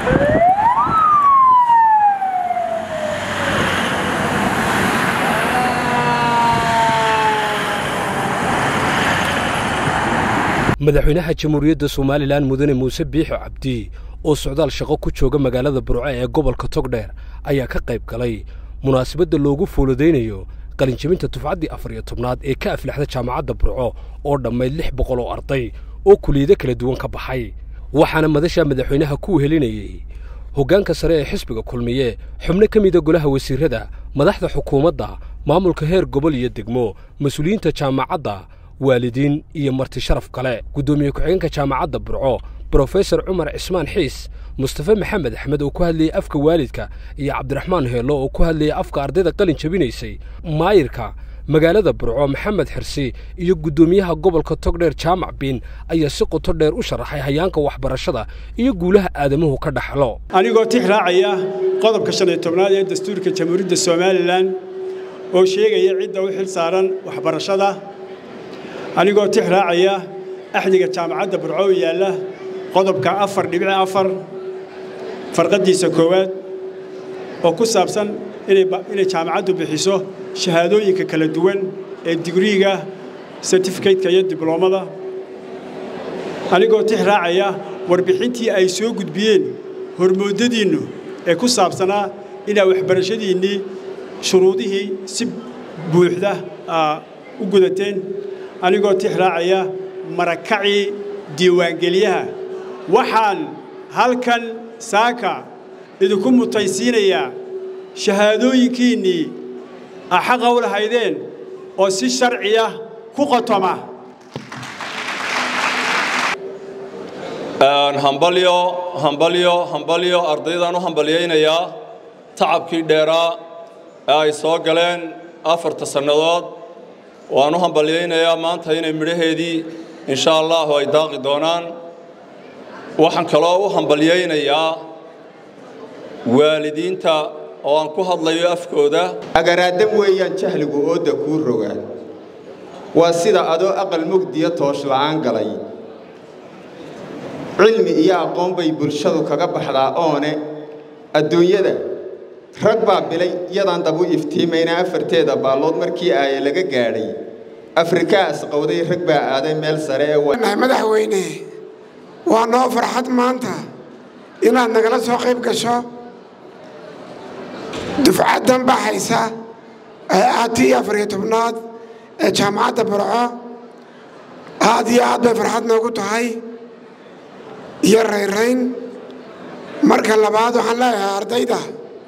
madaxweynaha jamhuuriyadda somalilan mudane muuse biixo cabdi oo socdaal shaqo ku jooga magaalada burco ee gobolka togdheer ayaa ka qayb galay munaasabadda loogu fooladaynayo qalinjebinta dufcaddii afar iyo tobnaad ee ka aflaxda jaamacadda burco oo dhammayd lix boqol oo arday oo kuliyado kala duwan ka baxay waxaana madasha madaxweynaha ku helinayey hoggaanka sare ee xisbiga kulmiye xubno ka mida golaha wasiirrada madaxda xukuumadda maamulka heer gobol iyo degmo mas-uuliyiinta jaamacadda waalidiin iyo marti sharaf kale guddoomiye ku-xigeenka jaamacadda burco brofesor cumar cismaan xiis mustafe maxamed axmed oo ku hadlayey afka waalidka iyo cabdiraxmaan heello oo ku hadlayey afka ardayda qalin jabinaysay maayirka magaalada burco maxamed xirsi iyo guddoomiyaha gobolka togdheer jaamac biin ayaa si qoto dheer u sharaxay hayaanka waxbarashada iyo guulaha aadamuhu ka dhaxlo anigoo tix raacaya qodobka shan iyo tobnaad ee dastuurka jamhuuriyadda somalilan oo sheegaya cidda u xil saaran waxbarashada anigoo tix raacaya axdiga jaamacadda burco oo yaalla qodobka afar dhibici afar farqaddiisa koowaad oo ku saabsan inay jaamacaddu bixiso shahaadooyinka kala duwan ee digriiga sertifikateka iyo dibloomada anigoo tix raacaya warbixintii ay soo gudbiyeen hormoodadiinnu ee ku saabsanaa inaa waxbarashadiinnii shuruudihii si buuxda u gudateen anigoo tix raacaya marakacii diiwaangeliyaha waxaan halkan saaka idinku mutaysiinayaa shahaadooyinkiinnii a xaqa u lahaydeen oo si sharciya ku qotoma hambalyo hambalyo hambalyo ardaydaan u hambalyaynayaa tacabkii dheeraa ee ay soo galeen afarta sannadood waan u hambalyaynayaa maanta inay midhaheedii insha allahu ay daaqi doonaan waxaan kaloo u hambalyaynayaa waalidiinta oo aan ku hadlayo afkooda agaraadam weeyaan jahligu oodda kuu rogaan waa sida adoo aqal mugdiya toosh la'aan galay cilmi iyo aqoon bay bulshadu kaga baxdaa oone adduunyada rag baa bilay iyadaan dabu iftiimayna afarteeda baallood markii aaye laga gaadhay afrikaas qowday rag baa aaday meel sare ee madaxweyne waa noo farxad maanta inaad nagala soo qayb gasho dufcaddan baxaysa ee aad tii afariyo tobnaad ee jaamacadda burco aad iyo aad bay farxad noogu tahay iyo rayrayn marka labaad waxaan leeyahay ardayda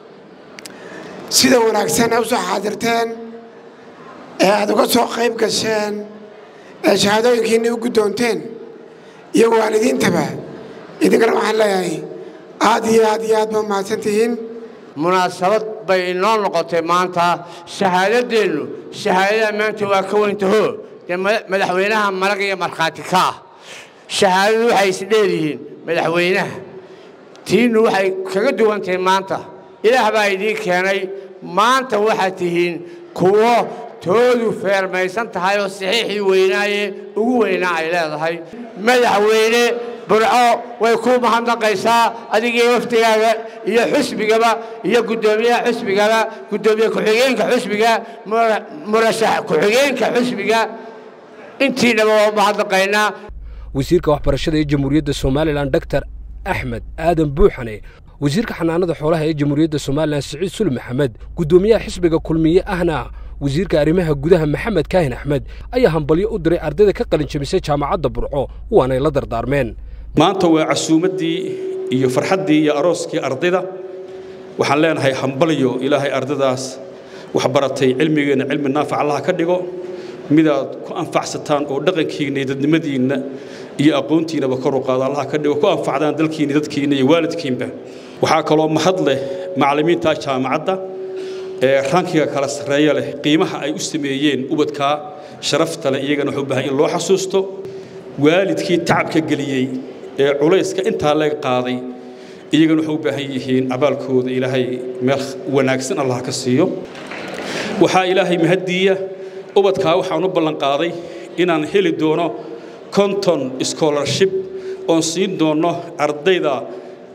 sida wanaagsan ee u soo xaadirteen ee aad uga soo qayb gasheen ee shahaadooyinkiinni u guddoonteen iyo waalidiintaba idinkana waxaan leeyahay aad iyo aad iyo aad ba mahadsan tihiin munaasabad bay inoo noqotay maanta shahaadaddeennu shahaadada maanta waa ka weyntaho dee madaxweynaha marag iyo markhaati ka ah shahaadadu waxay isdheeryihiin madaxweynaha tiinnu waxay kaga duwantahay maanta ilaah baa idiin keenay maanta waxaad tihiin kuwo toodu feermaysan tahay oo saxiixii weynaaye ugu weynaa ay leedahay madaxweyne burco way kuu mahadnaqaysaa adigii waftigaaga iyo xusbigaba iyo guddoomiyaha xusbigaba guddoomiye ku-xigeenka xusbiga murashax ku-xigeenka xusbiga intiinaba waa mahadnaqaynaa wasiirka waxbarashada ee jamhuuriyadda somalilan doctor axmed aadan buuxane wasiirka xanaanada xoolaha ee jamhuuriyadda somalilan siciid sul maxamed guddoomiyaha xisbiga kulmiye ahna wasiirka arrimaha gudaha maxamed kaahin axmed ayaa hambalyo u diray ardayda ka qalin jabisay jaamacadda burco waanay la dardaarmeen maanta waa casuumaddii iyo farxaddii iyo arooskii ardayda waxaan leenahay hambalyo ilaahay ardaydaas waxbaratay cilmigeenna cilmi naafac allaha ka dhigo midaad ku anfacsataan oo dhaqankiinna iyo dadnimadiinna iyo aqoontiinaba kor u qaado allaha ka dhigo ku anfacdaan dalkiinna dadkiinna iyo waalidkiinba waxaa kaloo mahad leh macallimiinta jaamacadda ee rankiga kala sarreeya leh qiimaha ay u sameeyeen ubadkaa sharafta leh iyagana wuxuu baahan in loo xasuusto waalidkii tacabka geliyey ee culayska intaa laga qaaday iyagana waxay u baahan yihiin abaalkooda ilaahay meel wanaagsan allah ka siiyo waxaa ilaahay mahaddiiya ubadkaa waxaan u ballanqaaday inaan heli doono konton scholarship oon siin doono ardayda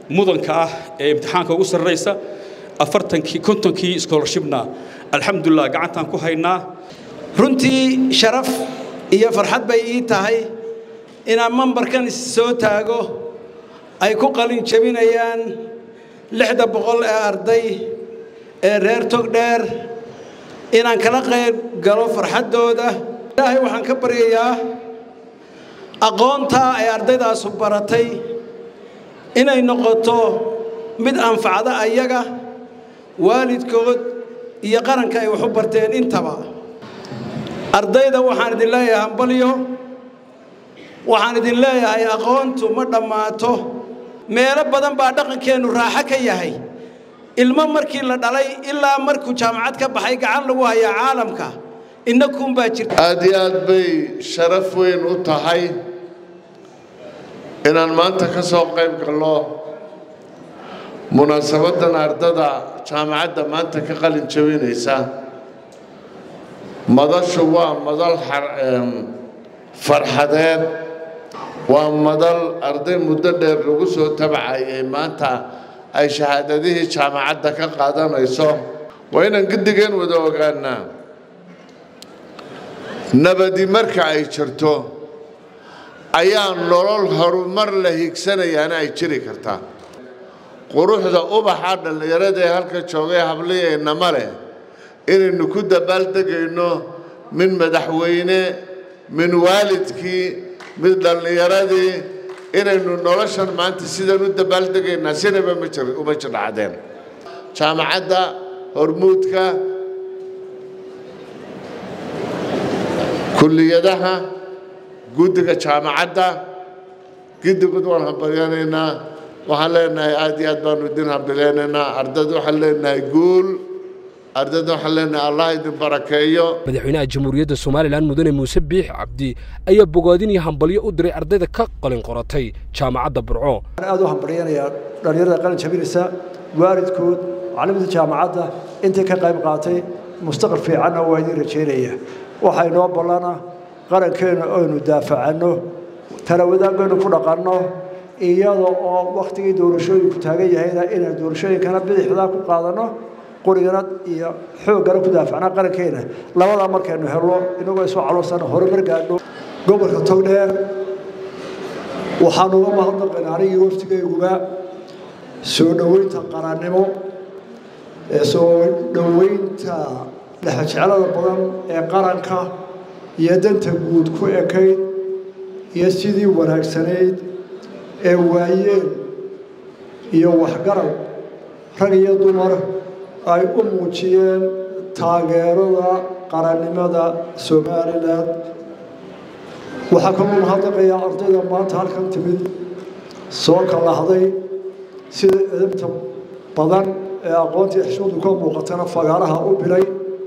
mudanka ah ee imtixaanka ugu sarraysa afartankii kontonkii scholarshipna alxamdulilah gacantaan ku haynaa runtii sharaf iyo farxad bay ii tahay inaan mambarkan soo taago ay ku qalin jebinayaan lixda boqol ee arday ee reer togdheer inaan kala qayb galo farxaddooda ilaahay waxaan ka baryayaa aqoontaa ay ardaydaasu baratay inay noqoto mid anfacda ayaga waalidkood iyo qaranka ay wax u barteen intaba ardayda waxaan idin leeyahay hambalyo waxaan idin leeyahay aqoontu ma dhammaato meelo badan baa dhaqankeennu raaxo ka yahay ilmo markii la dhalay ilaa markuu jaamacad ka baxay gacan lagu hayaa caalamka innakuunbaa jirta aad iyo aad bay sharaf weyn u tahay inaan maanta ka soo qayb galno munaasabaddan ardada jaamacadda maanta ka qalin jabinaysa madashu waa madal farxadeed waa madal arday muddo dheer lagu soo tabcayay maanta ay shahaadadihii jaamacadda ka qaadanayso waa inaan giddigeen wada ogaanaa nabadi marka ay jirto ayaa nolol horumar la higsanayaana ay jiri kartaa quruxda ubaxa dhallinyarada ee halka joogay habliyeennama leh inaynu ku dabaaldegayno min madaxweyne min waalidkii mid dhallinyaradii inaynu noloshan maanta sidaan u dabaaldegaynaa sinaba uma jirdhacdeen jaamacadda hormuudka kulliyadaha guddiga jaamacadda giddigood waan hambalyanaynaa waxaan leenahay aad iyo aad baanu idin hambaleynaynaa ardayda waxaan leenahay guul ardayda waxaan leenahay allah idin barakeeyo madaxweynaha jamhuuriyadda somalilan mudane muuse biix cabdi ayaa bogaadin iyo hambalyo u diray ardayda ka qalin qoratay jaamacadda burco aad u hambalyanayaa dhallinyarada qalin jabinaysa waalidkood macalimiinta jaamacadda intii ka qayb qaatay mustaqbal fiicanna waa idin rajaynaya waxaa inoo ballana qarankeenna aynu daafacanno tala wadaagaynu ku dhaqanno iyada oo wakhtigii doorashooyinku taagan yahayna inaan doorashooyinkana bidixdaa ku qaadanno qurigana iyo xooggana ku daafacnaa qarankeena labadaa markaynu helno inagoo isu caloosan horumar gaadho gobolka togdheer waxaan uga mahadnaqaynaa anigii waftigayguba soo dhoweynta qarannimo ee soo dhoweynta dhexjeclada badan ee qaranka iyo danta guud ku ekayd iyo sidii wanaagsanayd ee waayeen iyo waxgarab rag iyo dumar ay u muujiyeen taageerada qarannimada somalilan waxaa kaloo mahadnaqayaa ardayda maanta halkan timid soo kalahday sida edabta badan ee aqoontii xishmadu ka muuqatana fagaaraha u bilay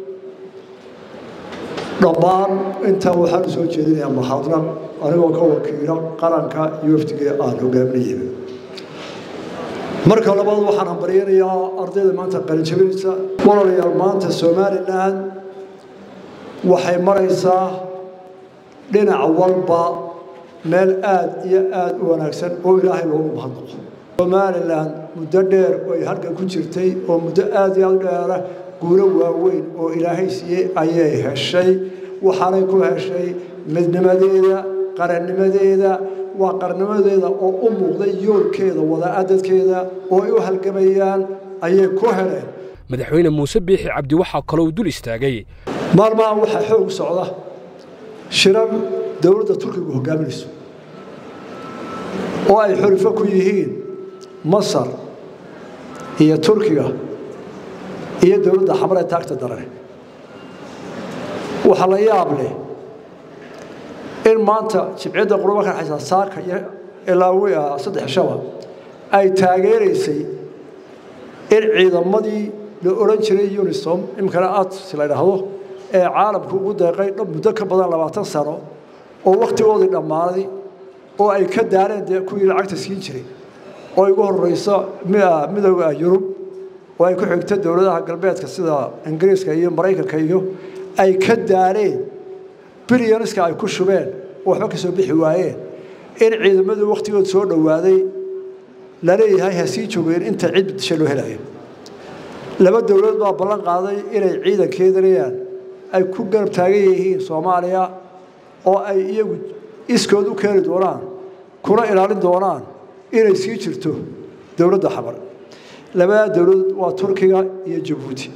dhammaan intaa waxaan u soo jeedinayaa mahadnaq anigoo ka wakiilo qaranka iyo wafdiga aan hogaaminayay marka labaad waxaan hambaryanayaa ardayda maanta qalinjabinaysa walaalayaal maanta somalilan waxay maraysaa dhinac walba meel aad iyo aad u wanaagsan oo ilaahay loogu mahadnaqo somalilan muddo dheer ay halkan ku jirtay oo muddo aad iyo aad u dheera guulo waaweyn oo ilaahay siiyey ayay heshay waxaanay ku heshay midnimadeeda qarannimadeeda waa qarnimadeeda oo u muuqday yoolkeeda wadaadadkeeda oo ay u halgamayaan ayay ku heleen madaxweyne muuse biixi cabdi waxaa kaloo dul istaagay maalmahan waxaa xoog socda shirar dowladda turkigu hogaaminayso oo ay xulifo ku yihiin masar iyo turkiga iyo dowladda xamar ee taagta darane waxaa la yaab leh in maanta jibciyadda quruba ka dhexaysa saaka iyo ilaawiya saddex shaba ay taageeraysay in ciidamadii la odhan jiray unisom iminkana ads la idhaahdo ee caalamku ugu deeqay muddo ka badan labaatan sano oo wakhtigoodii dhammaaday oo ay ka daareen dee kuwii lacagta siin jiray oo igu horreyso midooda yurub oo ay ku xigto dowladaha galbeedka sida ingiriiska iyo maraykanka iyo ay ka daareen bilyaniska ay ku shubeen oo waxba ka soo bixi waayeen in ciidamadii wakhtigood soo dhowaaday laleeyahay ha sii joogeen inta cid bedesha loo helayo laba dowladood baa ballan qaaday inay ciidankeedanayaan ay ku garab taagan yihiin soomaaliya oo ay iyagu iskood u keeni doonaan kuna ilaalin doonaan inay sii jirto dowladda xamar labadaa dowladood waa turkiga iyo jabuuti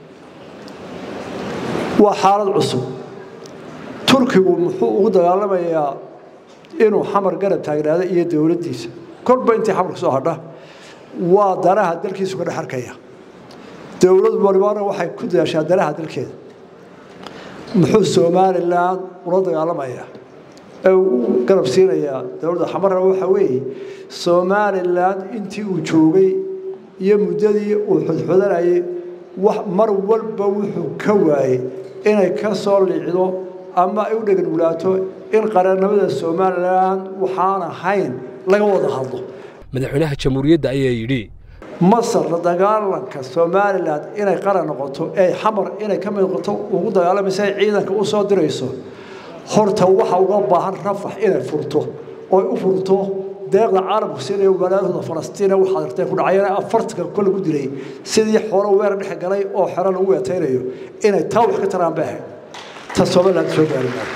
waa xaalad cusub turkigu muxuu ugu dagaalamayaa inuu xamar garab taagnaado iyo dowladdiisa korba intii xamarka soo hadha waa danaha dalkiisu ka dhex arkaya dowlad walibana waxay ku dadaashaa danaha dalkeeda muxuu somalilan ula dagaalamayaa ee uu garab siinayaa dowladda xamarna waxa weeye somalilan intii uu joogay iyo muddadii uu xudxudanayay mar walba wuxuu ka waayey inay ka soo liicdo ama ay u dheganulaato in qarannimada somalilan waxaan ahayn laga wada hadlo madaxweynaha jamhuuriyadda ayaa yidhi masar la dagaalanka somalilan inay qaran noqoto ee xamar inay ka mid noqoto ugu dagaalamaysa ay ciidanka u soo dirayso horta waxa uga baahan rafax inay furto oy u furto deeqda caalamku siinaya walaalahooda falastiina waxaad arteen ku dhacayana afartanka kol lagu dilay sidii xoolo weer dhex galay oo xero lagu weetaynayo inay taa wax ka taraan bay ahayd ta somaliland soo gaari maayo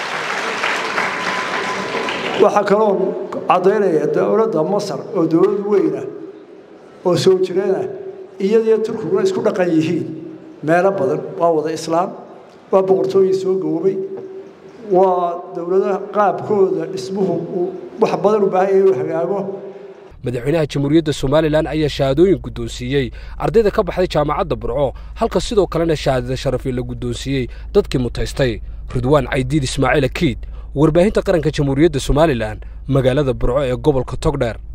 waxaa kaloo caddaynaya dowladda masar oo dowlad weyna oo soo jireena iyadiyo turkiguna isku dhaqan yihiin meelo badan waa wada islaam waa boqortooyin soo gaboobay waa dowladaha qaabkooda dhismuhu wax badan u baahan yahay inuu hagaago madaxweynaha jamhuuriyadda somalilan ayaa shahaadooyin guddoonsiiyey ardayda ka baxday jaamacadda burco halka sidoo kalena shahaadada sharafii la guddoonsiiyey dadkii mutaystay ridwaan caydiid ismaaciil akiid warbaahinta qaranka jamhuuriyadda somalilan magaalada burco ee gobolka togdheer